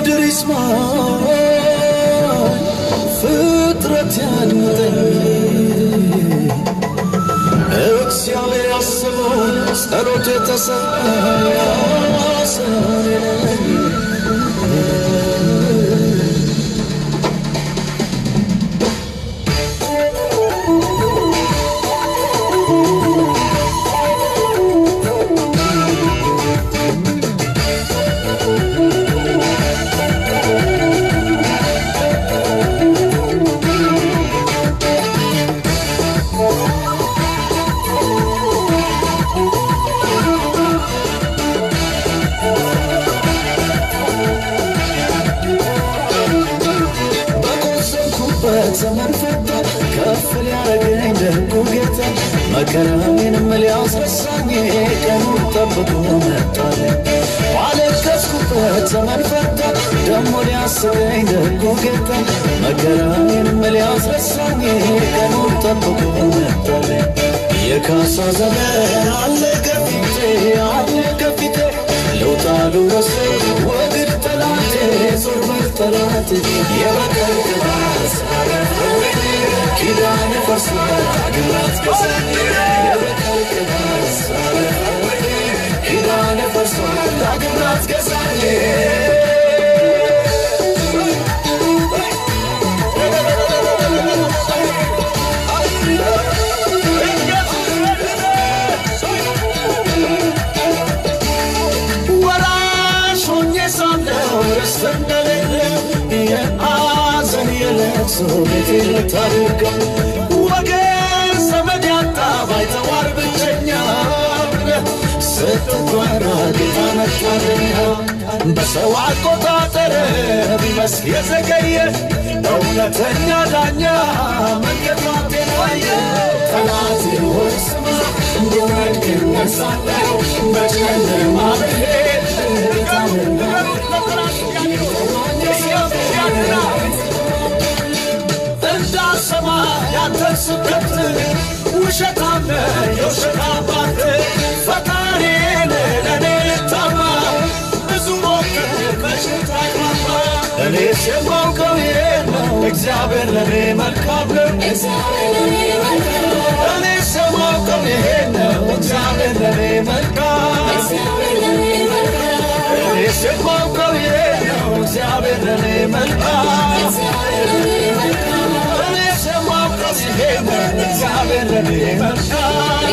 ምድር ይስማ ፍጥረት ያድምጠኝ እግዚአብሔር ያስበው ጸሎት የተሰማ ሰኔ ነኝ በቆሰልኩበት ዘመን ፈታ ከፍ ሊያረገኝ ደጉ ጌታ መከራዬንም ሊያስረሳኝ ቀኑን ጠብቆ መጣልኝ። ባለቀስኩበት ዘመን ፈታ ደሞ ሊያስበኝ ደጉ ጌታ መከራዬንም ሊያስረሳኝ ቀኑን ጠብቆ መጣልኝ። የካሳ ዘመን አለ ከፊቴ አለ ከፊቴ ለውጣ ልውረስ ወግድ ጠላቴ ዞር በል ጠላቴ የበቀል ቅባት ኪዳን ፈርሷል ግራት ገዛኝ የበቀል ቅባት ኪዳን ፈርሷል ግራት ገዛኝ ወራሽ ሆኜ ሳለሁ ርስት እንደሌለው የሐዘን የለቅሶ ቤቴ ልታድርገው ወገን ዘመድ ያጣ ባይተዋር ብቸኛ ስትጓራ ጌታ መጣልኛ በሰው አቆጣጠር ቢመስል የዘገየ እውነተኛ ዳኛ መንገዷን ዋየ ጠላት ሆይ ስማ እንድወድቅ እነሳለሁ በጨለማ ብሄድ እንዳሰማ ያንተን ስብከት ውሸታም የውሸት አባት ፈጣሪን ለእኔ ልታማ ብዙ ሞክር በሽታ ይማማ እኔስ የማውቀው ይሄን ነው እግዚአብሔር ለእኔ መልካም ነው እኔስ የማውቀው ይሄን ነው እግዚአብሔር ለእኔ መልካም እኔስ የማውቀው ይሄን ነው እግዚአብሔር ለእኔ መልካም እኔስ የማውቀው ይሄን ነው እግዚአብሔር ለእኔ መልካም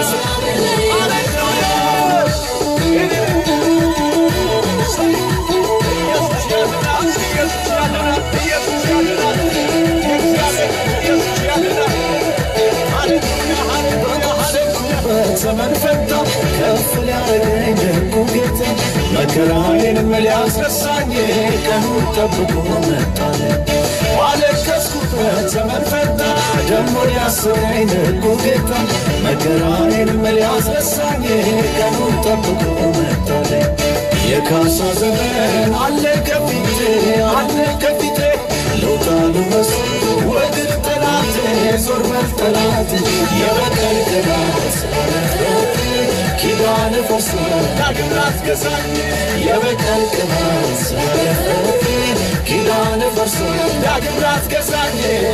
ዘመን ፈታ ከፍ ሊያረገኝ ደጉ ጌታ መከራዬንም ሊያስረሳኝ ቀኑን ጠብቆ መጣልኝ። ባለቀስኩበት ዘመን ፈታ ደሞ ሊያስበኝ ደጉ ጌታ መከራዬንም ሊያስረሳኝ ቀኑን ጠብቆ መጣልኝ። የካሳ ዘመን አለ ከፊቴ አለ ከፊቴ ለውጣ ልወስ ወግድ ጠላቴ ዞር በል ጠላቴ የበቀል ቅባት ኪዳን ፈርሷል ዳግም ላትገዛኝ የበቀል ቅባት ኪዳን ፈርሷል ዳግም ላትገዛኝ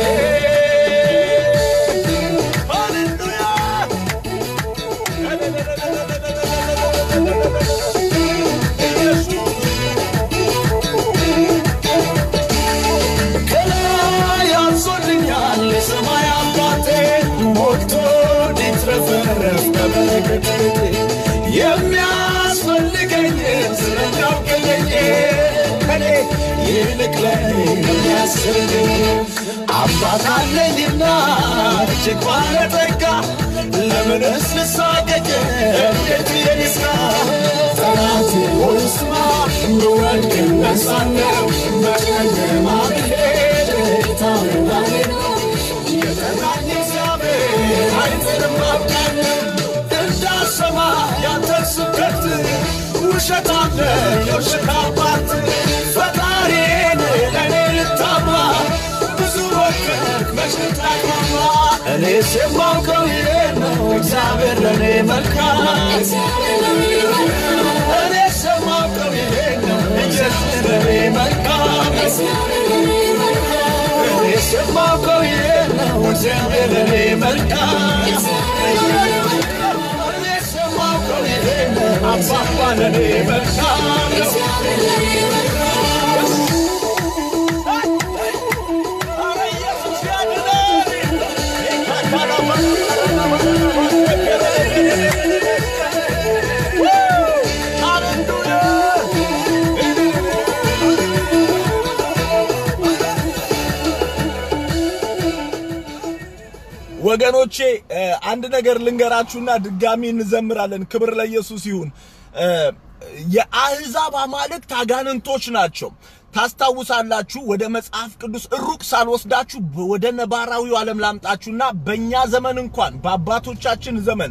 ከላይ አንሶልኛል የሰማይ አባቴ ሞልቶ እንዲትረፈረፍ በበረከት የሚያስፈልገኝን ስለሚያውቅልኝ ከኔ ይልቅ ለኔ የሚያስብልኝ አባት አለኝና እጅግ ባለጠጋ ለምንስ ልሳቀቅ እንዴት የኒስካ ጠላቴ ሆይ ስማ እንድወድቅ እነሳለሁ በጨለማ ብሄድ ታምናሌ ነው የጠራኝ እግዚአብሔር አይጥልም አውቃለሁ እንዳሰማ ያንተን ስብከት ውሸት አለ የውሸት አባት ፈጣሪን ለእኔ ልታማ ብዙ ወከክ መሽት አይማማ እኔስ የማውቀው ይሄን ነው እግዚአብሔር ለእኔ መልካም እኔስ የማውቀው ይሄን ነው ኢየሱስ ለእኔ መልካም እግዚአብሔር ለኔ መልካም የሰማው ቀን ይሄ ነው አባባ ለኔ መልካም ነው ኧረ ኢየሱስ ወገኖቼ አንድ ነገር ልንገራችሁና ድጋሚ እንዘምራለን። ክብር ለኢየሱስ ይሁን። የአሕዛብ አማልክት አጋንንቶች ናቸው። ታስታውሳላችሁ። ወደ መጽሐፍ ቅዱስ ሩቅ ሳልወስዳችሁ ወደ ነባራዊው ዓለም ላምጣችሁና በእኛ ዘመን እንኳን በአባቶቻችን ዘመን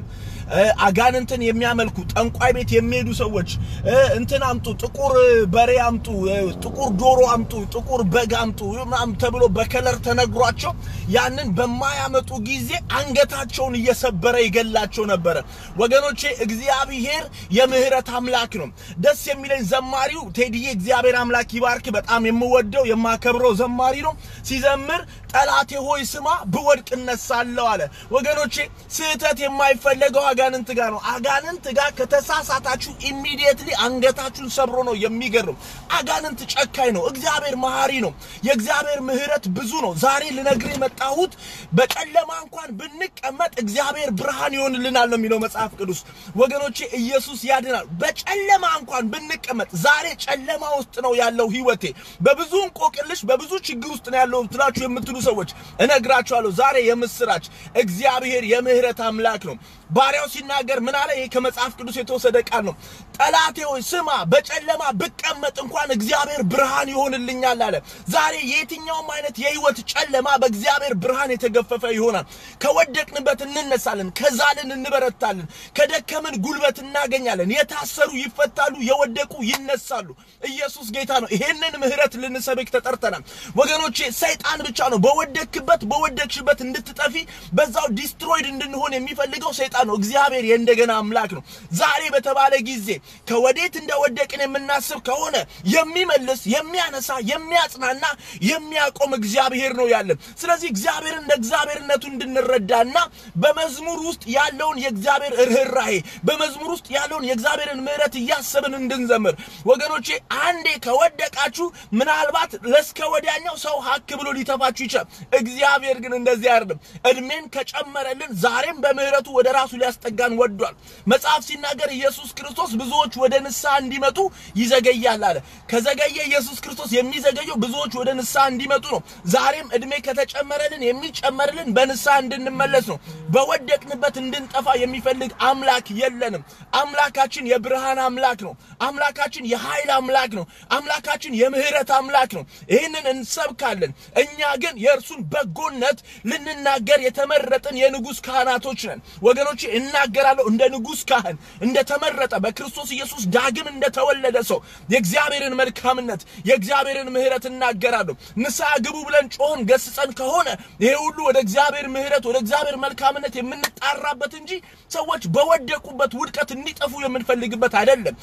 አጋንንትን የሚያመልኩ ጠንቋይ ቤት የሚሄዱ ሰዎች እንትን አምጡ፣ ጥቁር በሬ አምጡ፣ ጥቁር ዶሮ አምጡ፣ ጥቁር በግ አምጡ ምናምን ተብሎ በከለር ተነግሯቸው ያንን በማያመጡ ጊዜ አንገታቸውን እየሰበረ ይገላቸው ነበረ። ወገኖቼ እግዚአብሔር የምህረት አምላክ ነው። ደስ የሚለኝ ዘማሪው ቴዲዬ እግዚአብሔር አምላክ ይባርክ። በጣም የምወደው የማከብረው ዘማሪ ነው። ሲዘምር ጠላቴ ሆይ ስማ ብወድቅ እነሳለሁ አለ። ወገኖቼ ስህተት የማይፈለገው አጋንንት ጋር ነው። አጋንንት ጋር ከተሳሳታችሁ ኢሚዲየትሊ አንገታችሁን ሰብሮ ነው የሚገርም። አጋንንት ጨካኝ ነው። እግዚአብሔር መሐሪ ነው። የእግዚአብሔር ምህረት ብዙ ነው። ዛሬ ልነግር የመጣሁት በጨለማ እንኳን ብንቀመጥ እግዚአብሔር ብርሃን ይሆንልናል ነው የሚለው መጽሐፍ ቅዱስ። ወገኖቼ ኢየሱስ ያድናል። በጨለማ እንኳን ብንቀመጥ ዛሬ ጨለማ ውስጥ ነው ያለው ህይወቴ፣ በብዙ እንቆቅልሽ፣ በብዙ ችግር ውስጥ ነው ያለው ትላችሁ የምትሉ ሰዎች እነግራችኋለሁ ዛሬ የምስራች እግዚአብሔር የምህረት አምላክ ነው። ባሪያው ሲናገር ምን አለ? ይሄ ከመጽሐፍ ቅዱስ የተወሰደ ቃል ነው። ጠላቴ ሆይ ስማ፣ በጨለማ ብቀመጥ እንኳን እግዚአብሔር ብርሃን ይሆንልኛል አለ። ዛሬ የትኛውም አይነት የህይወት ጨለማ በእግዚአብሔር ብርሃን የተገፈፈ ይሆናል። ከወደቅንበት እንነሳለን፣ ከዛልን እንበረታለን፣ ከደከምን ጉልበት እናገኛለን። የታሰሩ ይፈታሉ፣ የወደቁ ይነሳሉ። ኢየሱስ ጌታ ነው። ይሄንን ምህረት ልንሰብክ ተጠርተናል ወገኖቼ። ሰይጣን ብቻ ነው በወደቅክበት በወደቅሽበት እንድትጠፊ በዛው ዲስትሮይድ እንድንሆን የሚፈልገው ሰይጣን ነው። እግዚአብሔር የእንደገና አምላክ ነው። ዛሬ በተባለ ጊዜ ከወዴት እንደወደቅን የምናስብ ከሆነ የሚመልስ የሚያነሳ፣ የሚያጽናና፣ የሚያቆም እግዚአብሔር ነው ያለን። ስለዚህ እግዚአብሔር እንደ እግዚአብሔርነቱ እንድንረዳና በመዝሙር ውስጥ ያለውን የእግዚአብሔር ርኅራሄ በመዝሙር ውስጥ ያለውን የእግዚአብሔርን ምሕረት እያሰብን እንድንዘምር ወገኖቼ። አንዴ ከወደቃችሁ ምናልባት ለስከ ወዲያኛው ሰው ሀክ ብሎ ሊተፋችሁ ይችላል። እግዚአብሔር ግን እንደዚህ አይደለም። እድሜን ከጨመረልን ዛሬም በምህረቱ ወደ ራሱ ሊያስጠጋን ወዷል። መጽሐፍ ሲናገር ኢየሱስ ክርስቶስ ብዙዎች ወደ ንስሐ እንዲመጡ ይዘገያል አለ። ከዘገየ ኢየሱስ ክርስቶስ የሚዘገየው ብዙዎች ወደ ንስሐ እንዲመጡ ነው። ዛሬም እድሜ ከተጨመረልን የሚጨመርልን በንስሐ እንድንመለስ ነው። በወደቅንበት እንድንጠፋ የሚፈልግ አምላክ የለንም። አምላካችን የብርሃን አምላክ ነው። አምላካችን የኃይል አምላክ ነው። አምላካችን የምህረት አምላክ ነው። ይህንን እንሰብካለን። እኛ ግን የእርሱን በጎነት ልንናገር የተመረጥን የንጉሥ ካህናቶች ነን። ወገኖቼ እናገራለሁ እንደ ንጉሥ ካህን እንደተመረጠ በክርስቶስ ኢየሱስ ዳግም እንደተወለደ ሰው የእግዚአብሔርን መልካምነት የእግዚአብሔርን ምሕረት እናገራለሁ። ንስሐ ግቡ ብለን ጮህን ገስጸን ከሆነ ይሄ ሁሉ ወደ እግዚአብሔር ምሕረት ወደ እግዚአብሔር መልካምነት የምንጣራበት እንጂ ሰዎች በወደቁበት ውድቀት እንዲጠፉ የምንፈልግበት አይደለም።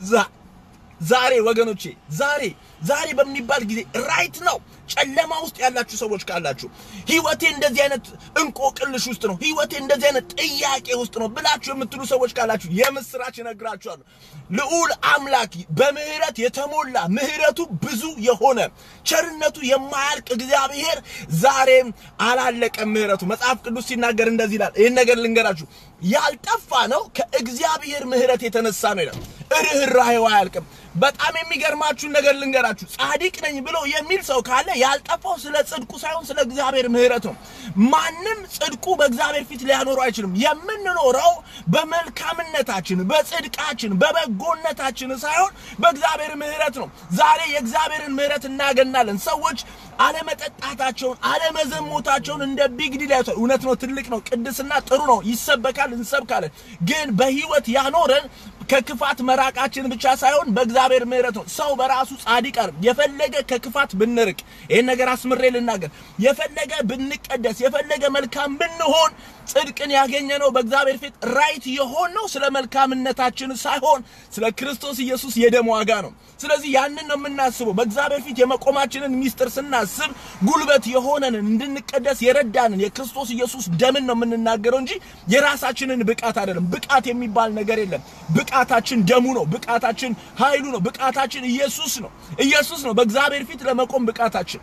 ዛሬ ወገኖቼ ዛሬ ዛሬ በሚባል ጊዜ ራይት ነው። ጨለማ ውስጥ ያላችሁ ሰዎች ካላችሁ ህይወቴ እንደዚህ አይነት እንቆቅልሽ ውስጥ ነው፣ ህይወቴ እንደዚህ አይነት ጥያቄ ውስጥ ነው ብላችሁ የምትሉ ሰዎች ካላችሁ የምስራች እነግራችኋለሁ። ልዑል አምላክ በምህረት የተሞላ ምህረቱ ብዙ የሆነ ቸርነቱ የማያልቅ እግዚአብሔር ዛሬም አላለቀም። ምህረቱ መጽሐፍ ቅዱስ ሲናገር እንደዚህ ይላል። ይህን ነገር ልንገራችሁ፣ ያልጠፋ ነው ከእግዚአብሔር ምህረት የተነሳ ነው ይላል። ርኅራኄው አያልቅም። በጣም የሚገርማችሁን ነገር ልንገራችሁ። ጻድቅ ነኝ ብሎ የሚል ሰው ካለ ያልጠፋው ስለ ጽድቁ ሳይሆን ስለ እግዚአብሔር ምህረት ነው። ማንም ጽድቁ በእግዚአብሔር ፊት ሊያኖረው አይችልም። የምንኖረው በመልካምነታችን፣ በጽድቃችን፣ በበጎነታችን ሳይሆን በእግዚአብሔር ምህረት ነው። ዛሬ የእግዚአብሔርን ምህረት እናገናለን። ሰዎች አለመጠጣታቸውን፣ አለመዘሞታቸውን እንደ ቢግ ዲል ያዩታል። እውነት ነው፣ ትልቅ ነው፣ ቅድስና ጥሩ ነው፣ ይሰበካል፣ እንሰብካለን። ግን በህይወት ያኖረን ከክፋት መራቃችን ብቻ ሳይሆን በእግዚአብሔር ምህረት ነው። ሰው በራሱ ጻድቅ አይደለም። የፈለገ ከክፋት ብንርቅ፣ ይህን ነገር አስምሬ ልናገር፣ የፈለገ ብንቀደስ፣ የፈለገ መልካም ብንሆን ጽድቅን ያገኘነው በእግዚአብሔር ፊት ራይት የሆነው ስለ መልካምነታችን ሳይሆን ስለ ክርስቶስ ኢየሱስ የደም ዋጋ ነው። ስለዚህ ያንን ነው የምናስበው። በእግዚአብሔር ፊት የመቆማችንን ሚስጥር ስናስብ እንድናስብ ጉልበት የሆነንን እንድንቀደስ የረዳንን የክርስቶስ ኢየሱስ ደምን ነው የምንናገረው እንጂ የራሳችንን ብቃት አይደለም። ብቃት የሚባል ነገር የለም። ብቃታችን ደሙ ነው። ብቃታችን ኃይሉ ነው። ብቃታችን ኢየሱስ ነው። ኢየሱስ ነው በእግዚአብሔር ፊት ለመቆም ብቃታችን።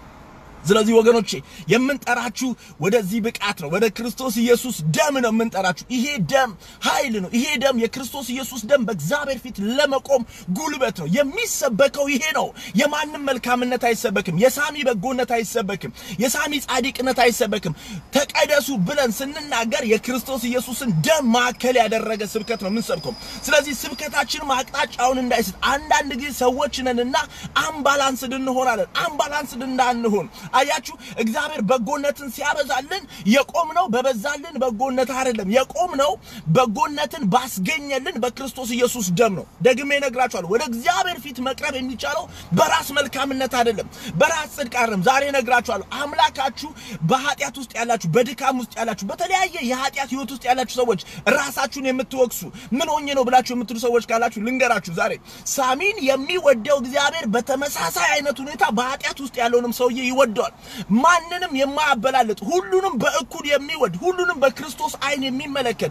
ስለዚህ ወገኖቼ የምንጠራችሁ ወደዚህ ብቃት ነው። ወደ ክርስቶስ ኢየሱስ ደም ነው የምንጠራችሁ። ይሄ ደም ኃይል ነው። ይሄ ደም የክርስቶስ ኢየሱስ ደም በእግዚአብሔር ፊት ለመቆም ጉልበት ነው። የሚሰበከው ይሄ ነው። የማንም መልካምነት አይሰበክም። የሳሚ በጎነት አይሰበክም። የሳሚ ጻድቅነት አይሰበክም። ተቀደሱ ብለን ስንናገር የክርስቶስ ኢየሱስን ደም ማዕከል ያደረገ ስብከት ነው የምንሰብከው። ስለዚህ ስብከታችንም አቅጣጫውን እንዳይስት አንዳንድ ጊዜ ሰዎች ነንና አምባላንስድ እንሆናለን። አምባላንስድ እንዳንሆን አያችሁ እግዚአብሔር በጎነትን ሲያበዛልን የቆምነው በበዛልን በጎነት አይደለም። የቆምነው በጎነትን ባስገኘልን በክርስቶስ ኢየሱስ ደም ነው። ደግሜ እነግራችኋለሁ። ወደ እግዚአብሔር ፊት መቅረብ የሚቻለው በራስ መልካምነት አይደለም፣ በራስ ጽድቅ አይደለም። ዛሬ እነግራችኋለሁ። አምላካችሁ በኃጢአት ውስጥ ያላችሁ፣ በድካም ውስጥ ያላችሁ፣ በተለያየ የኃጢአት ህይወት ውስጥ ያላችሁ ሰዎች ራሳችሁን የምትወቅሱ ምን ሆኜ ነው ብላችሁ የምትሉ ሰዎች ካላችሁ ልንገራችሁ ዛሬ ሳሚን የሚወደው እግዚአብሔር በተመሳሳይ አይነት ሁኔታ በኃጢአት ውስጥ ያለውንም ሰውዬ ይወደዋል። ማንንም የማያበላልጥ ሁሉንም በእኩል የሚወድ ሁሉንም በክርስቶስ አይን የሚመለከት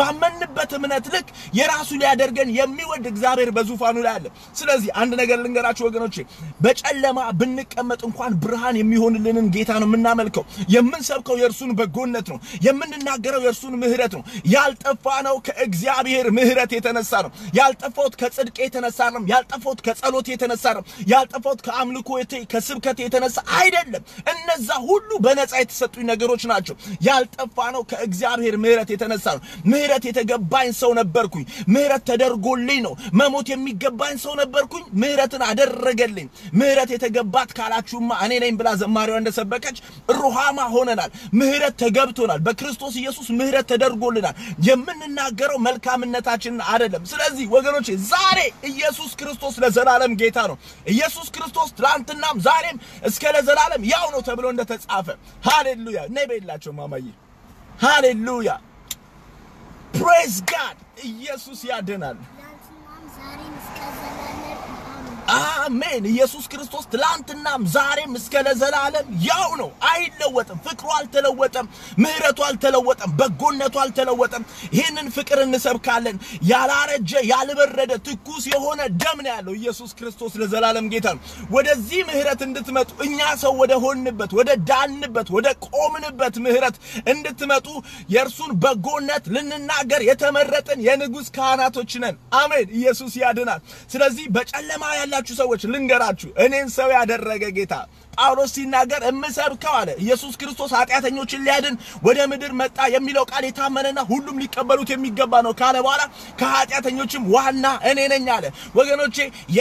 ባመንበት እምነት ልክ የራሱ ሊያደርገን የሚወድ እግዚአብሔር በዙፋኑ ላይ አለ። ስለዚህ አንድ ነገር ልንገራችሁ ወገኖቼ፣ በጨለማ ብንቀመጥ እንኳን ብርሃን የሚሆንልንን ጌታ ነው የምናመልከው። የምንሰብከው የእርሱን በጎነት ነው። የምንናገረው የእርሱን ምሕረት ነው። ያልጠፋ ነው ከእግዚአብሔር ምሕረት የተነሳ ነው። ያልጠፋሁት ከጽድቅ የተነሳ ነው። ያልጠፋሁት ከጸሎት የተነሳ ነው። ያልጠፋሁት ከአምልኮ ከስብከት የተነሳ አይደለም። እነዛ ሁሉ በነፃ የተሰጡኝ ነገሮች ናቸው። ያልጠፋ ነው ከእግዚአብሔር ምሕረት የተነሳ ነው። ምሕረት የተገባኝ ሰው ነበርኩኝ። ምሕረት ተደርጎልኝ ነው። መሞት የሚገባኝ ሰው ነበርኩኝ። ምሕረትን አደረገልኝ። ምሕረት የተገባት ካላችሁማ እኔ ነኝ ብላ ዘማሪዋ እንደሰበከች ሩሃማ ሆነናል። ምሕረት ተገብቶናል። በክርስቶስ ኢየሱስ ምሕረት ተደርጎልናል። የምንናገረው መልካምነታችንን አይደለም። ስለዚህ ወገኖቼ ዛሬ ኢየሱስ ክርስቶስ ለዘላለም ጌታ ነው። ኢየሱስ ክርስቶስ ትላንትናም ዛሬም እስከ ለዘላለም ያው ነው ተብሎ እንደተጻፈ ሃሌሉያ። ነይ በላቸው ማማዬ። ሃሌሉያ ፕሬዝ ጋድ። ኢየሱስ ያድናል። አሜን። ኢየሱስ ክርስቶስ ትላንትናም ዛሬም እስከ ለዘላለም ያው ነው፣ አይለወጥም። ፍቅሩ አልተለወጠም፣ ምሕረቱ አልተለወጠም፣ በጎነቱ አልተለወጠም። ይህንን ፍቅር እንሰብካለን። ያላረጀ ያልበረደ ትኩስ የሆነ ደም ነው ያለው ኢየሱስ ክርስቶስ ለዘላለም ጌታ ነው። ወደዚህ ምሕረት እንድትመጡ እኛ ሰው ወደ ሆንበት ወደ ዳንበት ወደ ቆምንበት ምሕረት እንድትመጡ የእርሱን በጎነት ልንናገር የተመረጥን የንጉሥ ካህናቶች ነን። አሜን። ኢየሱስ ያድናል። ስለዚህ በጨለማ ያላችሁ ሰዎች ልንገራችሁ፣ እኔን ሰው ያደረገ ጌታ ጳውሎስ ሲናገር እምሰብከው አለ ኢየሱስ ክርስቶስ ኃጢአተኞችን ሊያድን ወደ ምድር መጣ የሚለው ቃል የታመነና ሁሉም ሊቀበሉት የሚገባ ነው ካለ በኋላ ከኃጢአተኞችም ዋና እኔ ነኝ አለ። ወገኖቼ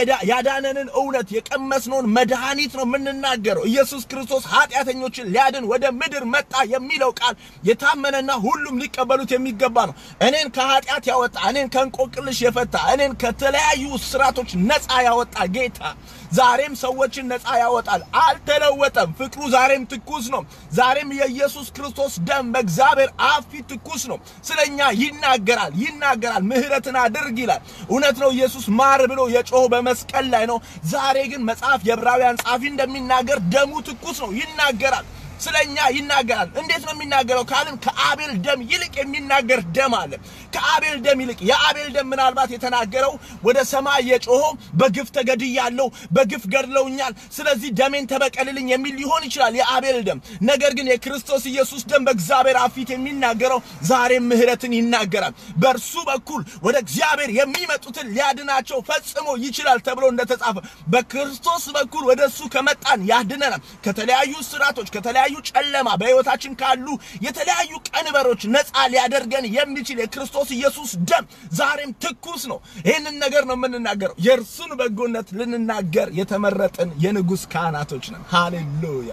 ያዳነንን እውነት የቀመስነውን መድኃኒት ነው የምንናገረው። ኢየሱስ ክርስቶስ ኃጢአተኞችን ሊያድን ወደ ምድር መጣ የሚለው ቃል የታመነና ሁሉም ሊቀበሉት የሚገባ ነው። እኔን ከኃጢአት ያወጣ፣ እኔን ከእንቆቅልሽ የፈታ፣ እኔን ከተለያዩ ስራቶች ነፃ ያወጣ ጌታ ዛሬም ሰዎችን ነፃ ያወጣል። አልተለወጠም። ፍቅሩ ዛሬም ትኩስ ነው። ዛሬም የኢየሱስ ክርስቶስ ደም በእግዚአብሔር አፍ ፊት ትኩስ ነው። ስለኛ ይናገራል ይናገራል። ምሕረትን አድርግ ይላል። እውነት ነው። ኢየሱስ ማር ብሎ የጮኸው በመስቀል ላይ ነው። ዛሬ ግን መጽሐፍ የዕብራውያን ጻፊ እንደሚናገር ደሙ ትኩስ ነው፣ ይናገራል። ስለኛ ይናገራል። እንዴት ነው የሚናገረው ካልን ከአቤል ደም ይልቅ የሚናገር ደም አለ። ከአቤል ደም ይልቅ የአቤል ደም ምናልባት የተናገረው ወደ ሰማይ የጮኸው በግፍ ተገድያለሁ፣ በግፍ ገድለውኛል፣ ስለዚህ ደሜን ተበቀልልኝ የሚል ሊሆን ይችላል የአቤል ደም። ነገር ግን የክርስቶስ ኢየሱስ ደም በእግዚአብሔር አፍ ፊት የሚናገረው ዛሬም ምሕረትን ይናገራል። በእርሱ በኩል ወደ እግዚአብሔር የሚመጡትን ሊያድናቸው ፈጽሞ ይችላል ተብሎ እንደተጻፈ በክርስቶስ በኩል ወደ እሱ ከመጣን ያድነናል ከተለያዩ ስራቶች ከተለያዩ ጨለማ በሕይወታችን ካሉ የተለያዩ ቀንበሮች ነፃ ሊያደርገን የሚችል የክርስቶስ ኢየሱስ ደም ዛሬም ትኩስ ነው። ይህንን ነገር ነው የምንናገረው። የእርሱን በጎነት ልንናገር የተመረጥን የንጉሥ ካህናቶች ነን። ሃሌሉያ!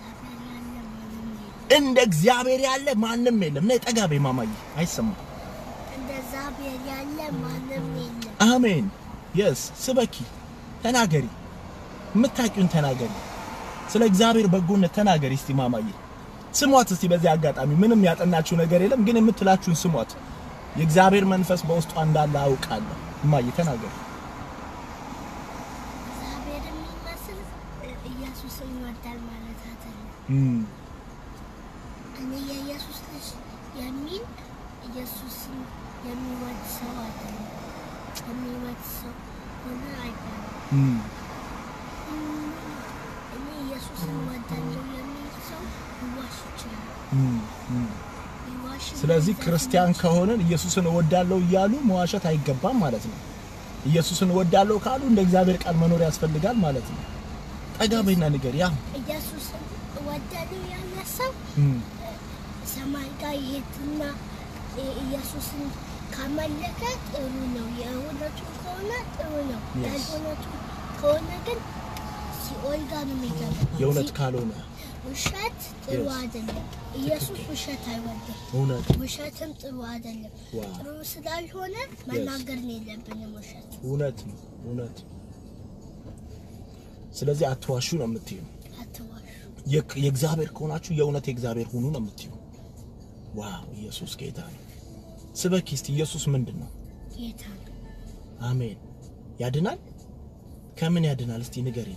እንደ እግዚአብሔር ያለ ማንም የለም። ነይ ጠጋ በይ ማማዬ፣ አይሰማም። እንደ እግዚአብሔር ያለ ማንም የለም። አሜን። የስ ስበኪ፣ ተናገሪ፣ የምታውቂውን ተናገሪ። ስለ እግዚአብሔር በጎነት ተናገሪ እስቲ ማማዬ። ስሟት እስቲ በዚህ አጋጣሚ ምንም ያጠናችሁ ነገር የለም፣ ግን የምትላችሁን ስሟት። የእግዚአብሔር መንፈስ በውስጧ እንዳለ አውቃለሁ። እማዬ ተናገሪ። እግዚአብሔር የሚመስል ኢየሱስ ኢየሱስን ይወዳል ማለት አይደለም። እም፣ እኔ የኢየሱስ ልጅ የሚል ኢየሱስን የሚወድ ሰው አይደለም። የሚወድ ሰው ሆነ አይባልም። እም፣ እም፣ እኔ ኢየሱስን እወዳለሁ የሚል ሰው ሊዋሽ ይችላል። እም፣ እም። ሊዋሽ ስለዚህ ሊዘፍን ክርስቲያን ይችላል። ከሆንን ኢየሱስን እወዳለሁ እያሉ መዋሸት አይገባም ማለት ነው። ኢየሱስን እወዳለሁ ካሉ እንደ እግዚአብሔር ቃል መኖር ያስፈልጋል ማለት ነው። ጠጋ በይና ንገር ያ ኢየሱስን እወዳለሁ ያለ ሰው እም፣ ሰማይ ጋር ይሄድና ኢየሱስን ካመለከ ጥሩ ነው። የእውነቱ ከሆነ ጥሩ ነው። Yes. ያልእውነቱ ከሆነ ግን ሲኦል ጋር ነው የሚገባው። የእውነት ሲ- ካልሆነ ውሸት ጥሩ Yes. አይደለም። ኢየሱስ ውሸት አይወድም። እውነት ውሸትም ጥሩ አይደለም። ዋው ጥሩ ስላልሆነ መናገር ነው የለብንም ውሸት። እውነት ነው እውነት። ስለዚህ አትዋሹ ነው የምትዩ። አትዋሹ። የክ- የእግዚአብሔር ከሆናችሁ የእውነት የእግዚአብሔር ሁኑ ነው የምትዩ። ዋው ኢየሱስ ጌታ ነው። ስበኪ እስቲ ኢየሱስ ምንድን ነው? ጌታ ነው። አሜን። ያድናል። ከምን ያድናል? እስቲ ንገሪኝ።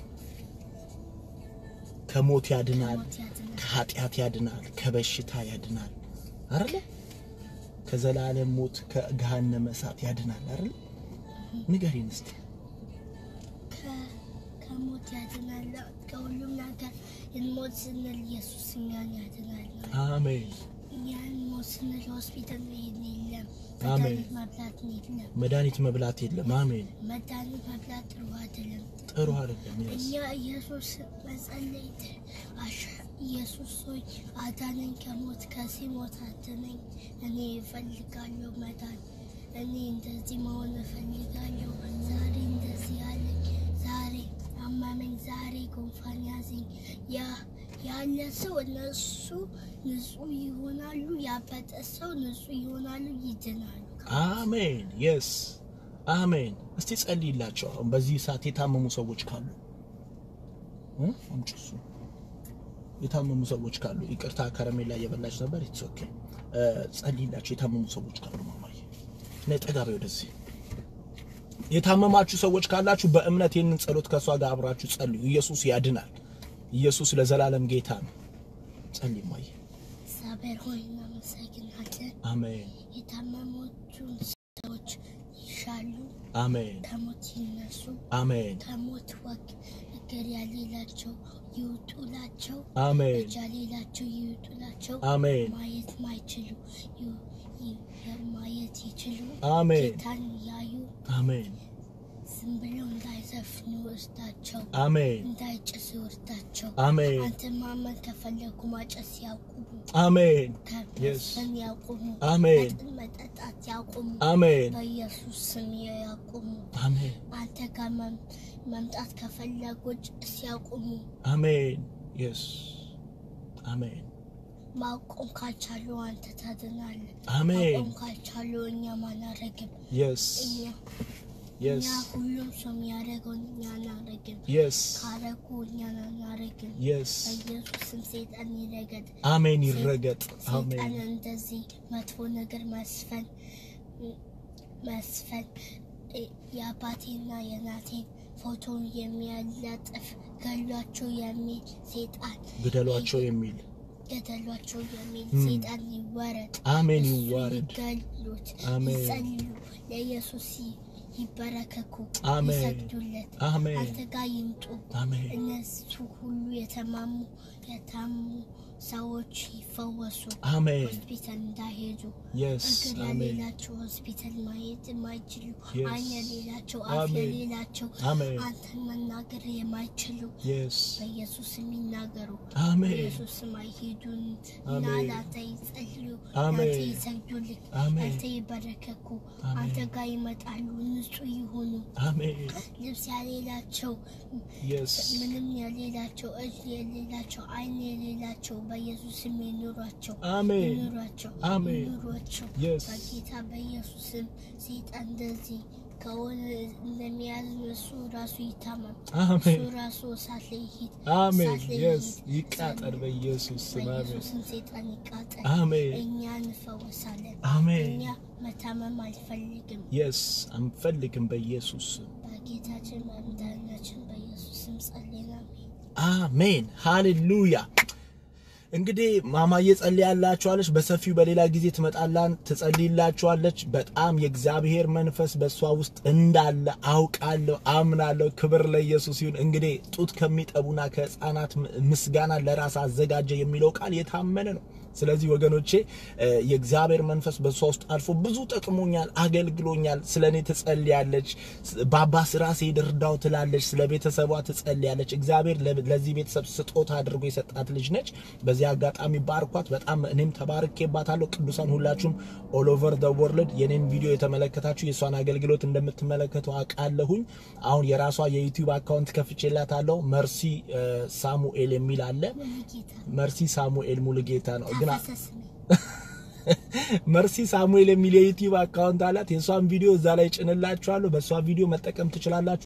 ከሞት ያድናል፣ ከሞት ያድናል። ከኃጢአት ያድናል፣ ከበሽታ ያድናል አይደለ? ከዘላለም ሞት ከገሃነመ እሳት ያድናል አይደለ? ንገሪን እስቲ። ከ- ከሞት ያድናል። ከሁሉም ነገር እንሞት ስንል ኢየሱስ እኛን ያድናል። አሜን። እኛን ሞት ስንል ሆስፒታል መሄድ የለም፣ አሜን። መድኃኒት መብላት የለም። መድኃኒት መብላት የለም። አሜን። መድኃኒት መብላት ጥሩ አይደለም። ጥሩ አይደለም። የስ እኛ ኢየሱስ መጸለይ ት- አሽ- ኢየሱስ ሆይ አዳነኝ፣ ከሞት ከዚህ ሞት አድነኝ። እኔ እፈልጋለሁ መዳን። እኔ እንደዚህ መሆን እፈልጋለሁ። ዛሬ እንደዚህ አለኝ፣ ዛሬ አመመኝ፣ ዛሬ ጉንፋን ያዘኝ። ያ ያለ ሰው እነሱ ንጹህ ይሆናሉ። ያበጠ ሰው ንጹህ ይሆናሉ፣ ይድናሉ። አሜን። የስ አሜን። እስቲ ጸልይላቸው። አሁን በዚህ ሰዓት የታመሙ ሰዎች ካሉ እ? አምጪ እሱ የታመሙ ሰዎች ካሉ ይቅርታ፣ ከረሜላ እየበላች ነበር። ኢትስ ኦኬ። ጸልይላቸው የታመሙ ሰዎች ካሉ ማማዬ ነይ ጠጋ በይ ወደዚህ። የታመማችሁ ሰዎች ካላችሁ በእምነት ይህንን ጸሎት ከእሷ ጋር አብራችሁ ጸልዩ። ኢየሱስ ያድናል። ኢየሱስ ለዘላለም ጌታ ነው። ጸልይ ማየ። እግዚአብሔር ሆይ እናመሰግናለን። አሜን የታመሞቹን ሰዎች ይሻሉ፣ አሜን ከሞት ይነሱ፣ አሜን ከሞት ወግ እግር ያሌላቸው ይውጡላቸው፣ አሜን እጅ ያሌላቸው ይውጡላቸው፣ አሜን ማየት ማይችሉ ይ- ይ- ማየት ይችሉ፣ አሜን ጌታን ያዩ፣ አሜን ዝም ብለው እንዳይዘፍኑ እርዳቸው፣ አሜን እንዳይጭሱ እርዳቸው። አሜን አንተ ማመን ከፈለጉ ማጨስ ያቁሙ፣ አሜን ከመስፈን ያቁሙ፣ አሜን መጠጥ መጠጣት ያቁሙ። አሜን በኢየሱስ ስም ያቁሙ። አሜን አንተ ጋር መም- መምጣት ከፈለጉ ጭስ ያቁሙ። አሜን የስ አሜን ማቆም ካልቻሉ አንተ ታድናለህ። አሜን ማቆም ካልቻሉ እኛ ማናረግም። የስ እኛ የስ እኛ ሁሉም ሰው የሚያደርገውን እኛ አናረግም። የስ ካረጉ እኛ አናረግም። የስ በኢየሱስ ስም ሰይጣን ይረገጥ። አሜን ይረገጥ ሰይጣን አሜን እንደዚህ መጥፎ ነገር መስፈን መስፈን እ- የአባቴና የእናቴን ፎቶ የሚያለጥፍ ገሏቸው የሚል ሰይጣን ግደሏቸው የሚል ገደሏቸው የሚል ም። ሰይጣን ይወረድ። አሜን እሱ ይዋረድ ይገሉት፣ አሜን። ይጸልዩ፣ ለኢየሱስ ይ- ይበረከኩ፣ አሜን። ይሰግዱለት፣ አሜን አንተ ጋር ይምጡ። አሜን እነሱ ሁሉ የተማሙ የታሙ ሰዎች ይፈወሱ፣ አሜን ሆስፒታል እንዳይሄዱ የስ እግር አሜን የሌላቸው ሆስፒታል ማየት የማይችሉ Yes. ዓይን የሌላቸው አፍ አሜን። የሌላቸው አሜን አንተን መናገር የማይችሉ የስ በኢየሱስ የሚናገሩ አሜን በኢየሱስም አይሄዱን እና አሜን። ለአንተ ይጸልዩ፣ አሜን። ለአንተ ይሰግዱልህ፣ አሜን አንተ ይበረከኩ፣ አሜን። አንተ ጋር ይመጣሉ፣ ንጹህ ይሆኑ። አሜን ልብስ የሌላቸው የስ ምንም የሌላቸው እጅ የሌላቸው ዓይን የሌላቸው በኢየሱስም ይኑሯቸው አሜን ይኑሯቸው አሜን። ይኑሯቸው። የስ በጌታ በኢየሱስም ሰይጣን እንደዚህ ከሆነ እንደሚያዝ እሱ ራሱ ይታመም፣ እሱ አሜን ራሱ እሳት ላይ ይሂድ፣ አሜን እሳት ላይ የስ ይሂድ። ይቃጠል በኢየሱስ ስም አሜን በኢየሱስም ሰይጣን ይቃጠል። አሜን እኛ እንፈወሳለን። አሜን እኛ መታመም አልፈልግም። የስ አንፈልግም በኢየሱስ ስም በጌታችን በመድኃኒታችን በኢየሱስም ጸልየናል። አሜን ሃሌሉያ። እንግዲህ ማማዬ ጸልያላችኋለች። በሰፊው በሌላ ጊዜ ትመጣላን ትጸልይላችኋለች። በጣም የእግዚአብሔር መንፈስ በእሷ ውስጥ እንዳለ አውቃለሁ፣ አምናለሁ። ክብር ለኢየሱስ ይሁን። እንግዲህ ጡት ከሚጠቡና ከሕፃናት ምስጋና ለራስ አዘጋጀ የሚለው ቃል የታመነ ነው። ስለዚህ ወገኖቼ የእግዚአብሔር መንፈስ በእሷ ውስጥ አልፎ ብዙ ጠቅሞኛል፣ አገልግሎኛል። ስለ እኔ ትጸልያለች። ባባ ስራ ስሄድ እርዳው ትላለች። ስለ ቤተሰቧ ትጸልያለች። እግዚአብሔር ለዚህ ቤተሰብ ስጦታ አድርጎ የሰጣት ልጅ ነች። በዚህ አጋጣሚ ባርኳት። በጣም እኔም ተባርኬባታለሁ። ቅዱሳን ሁላችሁም ኦል ኦቨር ዘ ወርልድ የኔን ቪዲዮ የተመለከታችሁ የእሷን አገልግሎት እንደምትመለከቱ አውቃለሁኝ። አሁን የራሷ የዩቲዩብ አካውንት ከፍቼላታለሁ። መርሲ ሳሙኤል የሚል አለ። መርሲ ሳሙኤል ሙሉጌታ ነው ግን መርሲ ሳሙኤል የሚል የዩቲዩብ አካውንት አላት። የእሷን ቪዲዮ እዛ ላይ ጭንላችኋለሁ። በእሷ ቪዲዮ መጠቀም ትችላላችሁ።